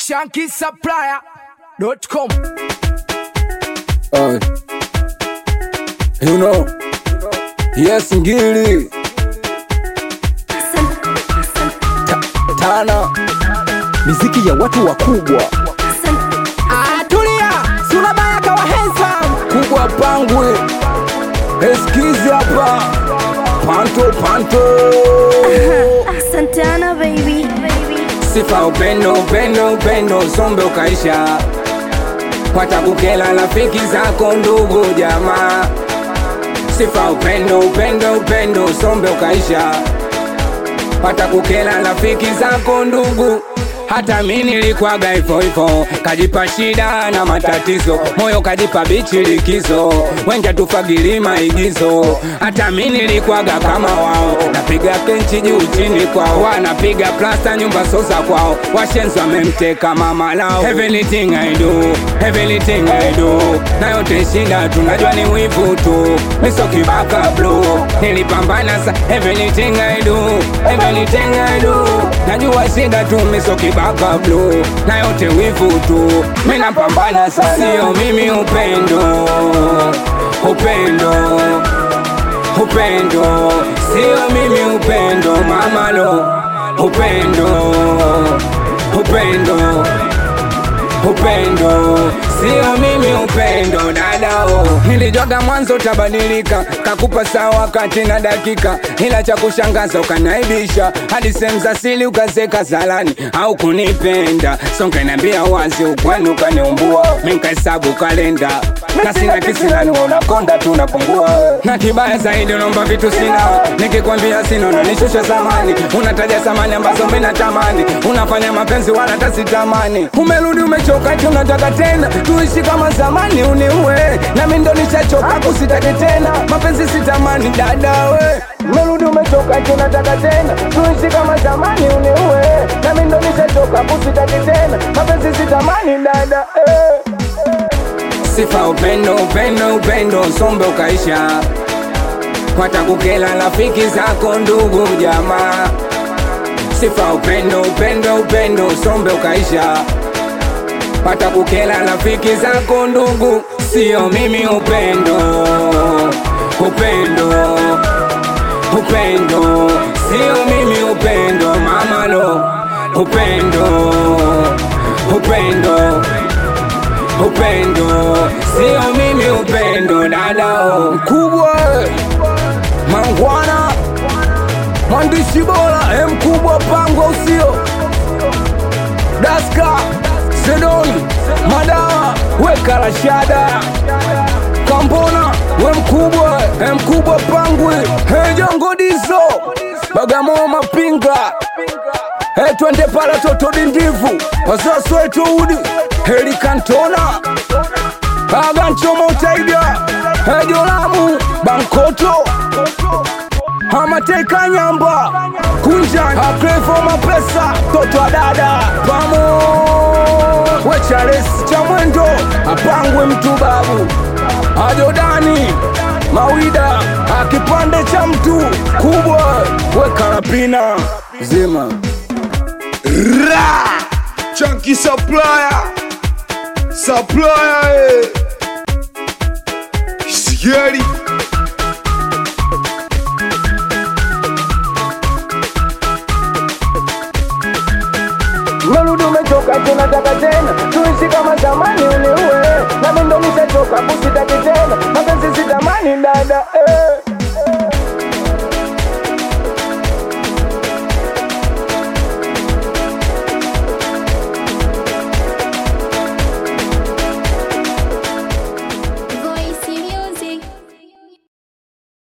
shankisupplier.com. Uh, you know, yes, ngili tana miziki ya watu wakubwa Ah, tulia, sura baya kawa handsome. kubwa pangwe eskizi hapa panto panto Santana baby. sifa upendo upendo upendo sombe ukaisha watakukela rafiki zako ndugu jamaa sifa upendo upendo upendo sombe ukaisha watakukela rafiki zako ndugu hata mi nilikwaga hivyo hivyo kajipa shida na matatizo moyo kajipa bichi likizo wenja tufagili maigizo hata mi nilikwaga kama wao napiga kenchi juu chini kwao wanapiga plasta nyumba sosa kwao washenzi wamemteka mama lao everything I do everything I do na yote shida tunajua ni wivu tu miso kibaka blue nilipambana sa everything I do everything I do najua shida tu miso kibaka blue na yote wivu tu mina pambana sa sio mimi upendo upendo upendo sio mimi upendo mamalo upendo upendo upendo sio mimi upendo dadao nilijwaga mwanzo utabadilika kakupa saa wakati na dakika ila cha kushangaza ukanaibisha hadi sehemu za sili ukazeka zalani au kunipenda songenambia wazi ukwani ukaniumbua minkahesabu kalenda na sina kisilani unakonda tu unapungua na kibaya zaidi unaomba vitu sina nikikwambia sina unanishusha zamani unataja samani ambazo minatamani unafanya mapenzi wala tasitamani umerudi umechoka ti unataka tena tuishi kama zamani uniue nami ndo nishachoka kusitaki tena mapenzi sitamani dadawe umerudi umechoka ti unataka tena tuishi kama zamani uniue nami ndo nishachoka kusitaki tena mapenzi sitamani dada eh sifa upendo upendo upendo sombe ukaisha watakukela rafiki zako ndugu jamaa sifa upendo upendo upendo sombe ukaisha watakukela rafiki zako ndugu sio mimi upendo upendo upendo sio mimi upendo mamalo upendo upendo upendo sio mimi upendo dadao mkubwa mangwana mwandishi bora e mkubwa pangwa usio daska sedoni madawa weka rashada kambona we mkubwa e mkubwa pangwe hejongodiso bagamoo mapinga e twende pala toto dindivu wasaswetoudi helikantona aganchomotaida ejolamu bankoto amateka nyamba kunja akrefo mapesa toto adada pamo wechales cha mwendo apangwe mtu babu ajodani mawida akipande cha mtu kubwa wekarapina zima Ra! Chunky supplier. Supplier. eh. Scary. Merudi umechoka tunataka tena tuishi kama zamani uniue nami ndo nishachoka kusitaki tena mapenzi sitamani dada eh.